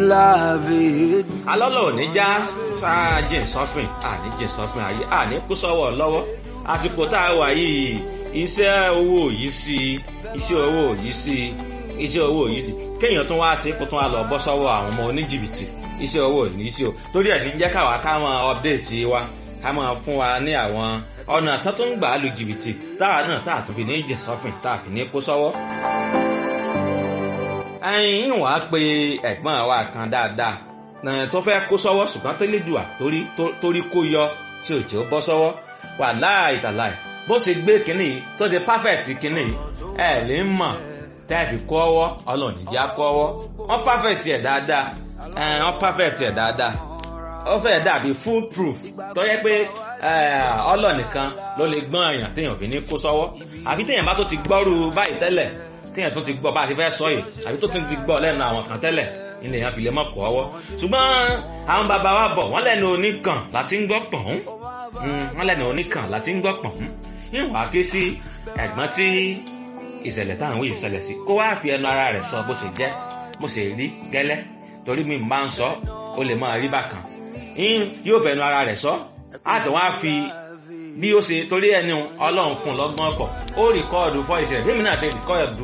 beloved. alọ́lọ́ ò ní já sáájìn sọ́fìn àní jìn sọ́fìn ayé àní kú sọ́wọ́ lọ́wọ́ àsìkò tá a wà yìí iṣẹ́ owó yìí sí iṣẹ́ owó yìí sí iṣẹ́ owó yìí sí kéèyàn tún wá sí kó tún wá lọ bọ́ sọ́wọ́ àwọn ọmọ oníjìbìtì iṣẹ́ owó ní sí o torí ẹ̀ ní jẹ́ káwa ká máa update wa ká máa fún wa ní àwọn ọ̀nà tó tún gbà á lu jìbìtì táwa náà tá a tún fi ní jìn sọ́fìn tá a fi ní kó sọ́wọ́ ẹyin wàá pe ẹ̀gbọ́n wa kan dáadáa tó fẹ́ kó sọ́wọ́ ṣùgbọ́n tó lè dùà torí kó yọ tí ò jẹ́ ó bọ́ sọ́wọ́ wà láì tàláì bó ṣe gbé kínní yìí tó ṣe páfẹ̀tì kínní yìí ẹ lè mọ̀ tẹ́ẹ̀bì kọ́ ọwọ́ ọlọ́ọ̀nì já kọ́ ọwọ́ wọ́n páfẹ̀tì ẹ̀ dáadáa wọ́n páfẹ̀tì ẹ̀ dáadáa ó fẹ́ dàbí full proof tó yẹ pé ọlọ́ọ̀nì kan ló lè gbọ́n èèyàn téèyàn fi ní kó sọ́wọ́ àfi téèyàn bá tó ti gbọ́rú báyìí tẹ́lẹ̀ téèyàn tó ti gbọ́ bá a ti fẹ́ sọ yìí àbí tó ti gbọ́ lẹ́nu àwọn kan tẹ́lẹ̀ ilé yẹn fi lè mọ̀ kọ́ ọwọ́ ṣùgbọ́n àwọn bàbá wa bọ̀ wọ́n lẹ́nu oníkan láti ń gbọ́ pọ̀n wọ́n lẹ́nu oníkan láti ń gbọ́ pọ̀n ìwà ké sí ẹ̀gbọ́n tí ìṣẹ̀lẹ̀ táwọn wí ìṣẹ̀lẹ̀ sí kó wá fi ẹnu ara rẹ̀ sọ bó ṣe jẹ́ bó ṣe rí gẹ́lẹ́ torí mi máa ń sọ ó lè máa rí bákan yóò fẹnu ara rẹ̀ sọ àti wọ́n á fi bí ó ṣe torí ẹni ọlọ́run fún lọ́gbọ́n ọkọ̀ ó rìkọ́ọ̀dù fọ́ ìṣẹ̀lẹ̀ bí mi náà ṣe rìkọ́ọ̀dù